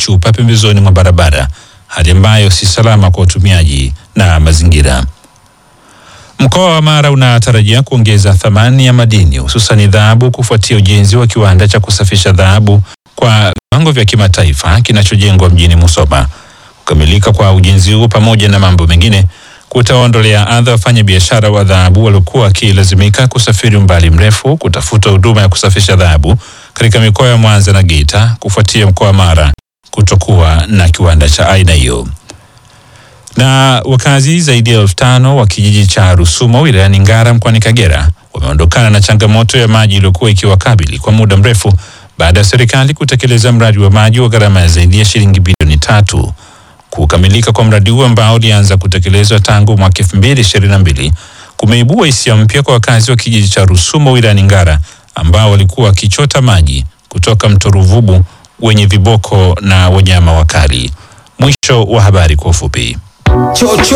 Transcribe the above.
chupa pembezoni mwa barabara, hali ambayo si salama kwa watumiaji na mazingira. Mkoa wa Mara unatarajia kuongeza thamani ya madini hususan dhahabu kufuatia ujenzi wa kiwanda cha kusafisha dhahabu kwa viwango vya kimataifa kinachojengwa mjini Musoma. Kukamilika kwa ujenzi huo pamoja na mambo mengine kutawaondolea adha wafanya biashara wa dhahabu waliokuwa wakilazimika kusafiri umbali mrefu kutafuta huduma ya kusafisha dhahabu katika mikoa ya Mwanza na Geita kufuatia mkoa wa Mara kutokuwa na kiwanda cha aina hiyo na wakazi zaidi ya elfu tano wa kijiji cha Rusumo wilayani Ngara mkoani Kagera wameondokana na changamoto ya maji iliyokuwa ikiwakabili kwa muda mrefu baada ya serikali kutekeleza mradi wa maji wa gharama ya zaidi ya shilingi bilioni tatu. Kukamilika kwa mradi huo ambao ulianza kutekelezwa tangu mwaka 2022 kumeibua hisia mpya kwa wakazi wa kijiji cha Rusumo wilayani Ngara ambao walikuwa wakichota maji kutoka mto Ruvubu wenye viboko na wanyama wakali. Mwisho wa habari kwa ufupi. Chocho